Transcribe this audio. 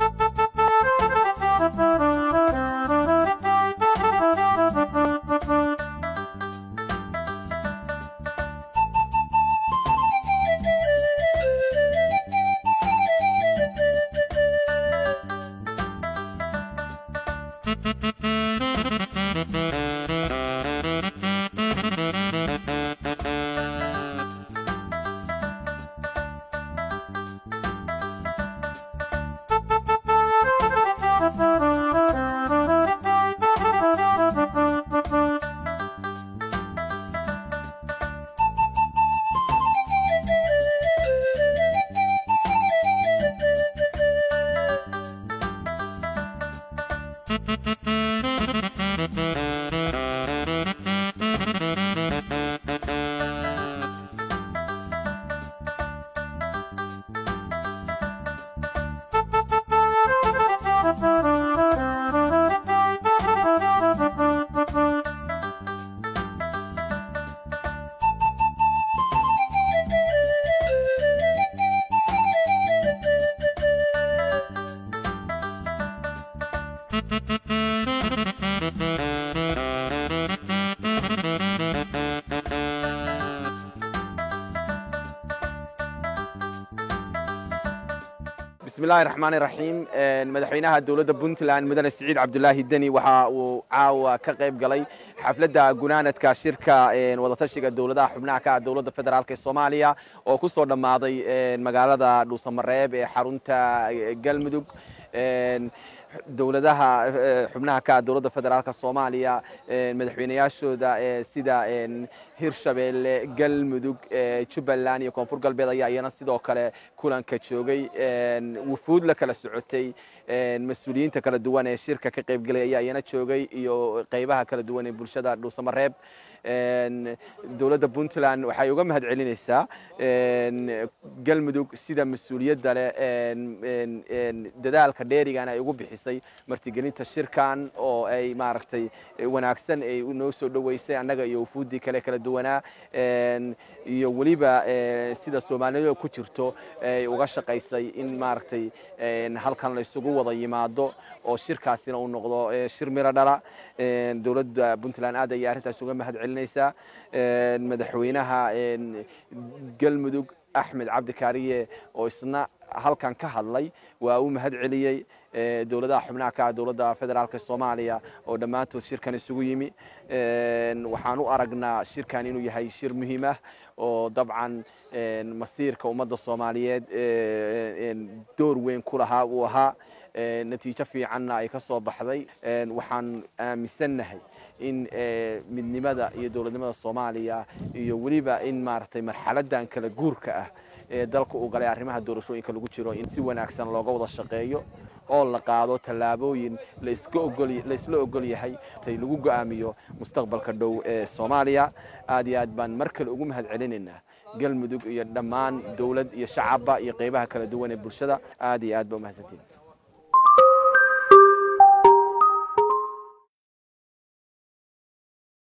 bismillahi raxmaani raxiim madaxweynaha dowladda puntland mudane siciid cabdulaahi deni waxa uu caawa ka qayb galay xafladda gunaanadka shirka wadatashiga dowladaha xubnaha ka ah dowladda federaalk ee soomaaliya oo ku soo dhammaaday magaalada dhuusamareeb ee xarunta galmudug dowladaha xubnaha ka ah dowladda federaalk soomaaliya madaxweynayaashooda sida hirshabeelle galmudug jubbaland iyo koonfur galbeed ayaa iyana sidoo kale kulanka joogay wufuud la kala socotay mas-uuliyiinta kala duwan ee shirka ka qaybgelay ayaa iyana joogay iyo qaybaha kala duwan ee bulshada dhuusamareeb dowladda puntland waxay uga mahad celinaysaa galmudug sida mas-uuliyadda leh dadaalka dheerigan ay ugu bixisay martigelinta shirkan oo ay maaragtay wanaagsan ay noo soo dhoweysay annaga iyo wufuuddii kale kala duwanaa iyo weliba sida soomaaliyada ku jirto ay uga shaqaysay in maaragtay halkan la isugu wada yimaado oo shirkaasina uu noqdo shir miro dhala dowladda puntland aad ayay arrintaas uga mahad celinaysaa madaxweynaha galmudug axmed cabdi kaariye oo isna halkan ka hadlay waa uu mahad celiyey dowladaha xubnaha ka ah dowladda federaalk soomaaliya oo dhammaantood shirkan isugu yimi waxaan u aragnaa shirkan inuu yahay shir muhiim ah oo dabcan masiirka ummadda soomaaliyeed door weyn ku lahaa uu ahaa natiijo fiicanna ay ka soo baxday waxaan aaminsannahay in midnimada iyo dowladnimada soomaaliya iyo weliba in maaragtay marxaladan kala guurka ah ee dalka uu galay arrimaha doorashooyinka lagu jiro in si wanaagsan looga wada shaqeeyo oo la qaado tallaabooyin laisla ogol yahay tay lagu go'aamiyo mustaqbalka dhow ee soomaaliya aad iyo aad baan mar kale ugu mahad celinaynaa galmudug iyo dhammaan dowlad iyo shacabba iyo qaybaha kala duwan ee bulshada aad iyo aad ba umahadsantiin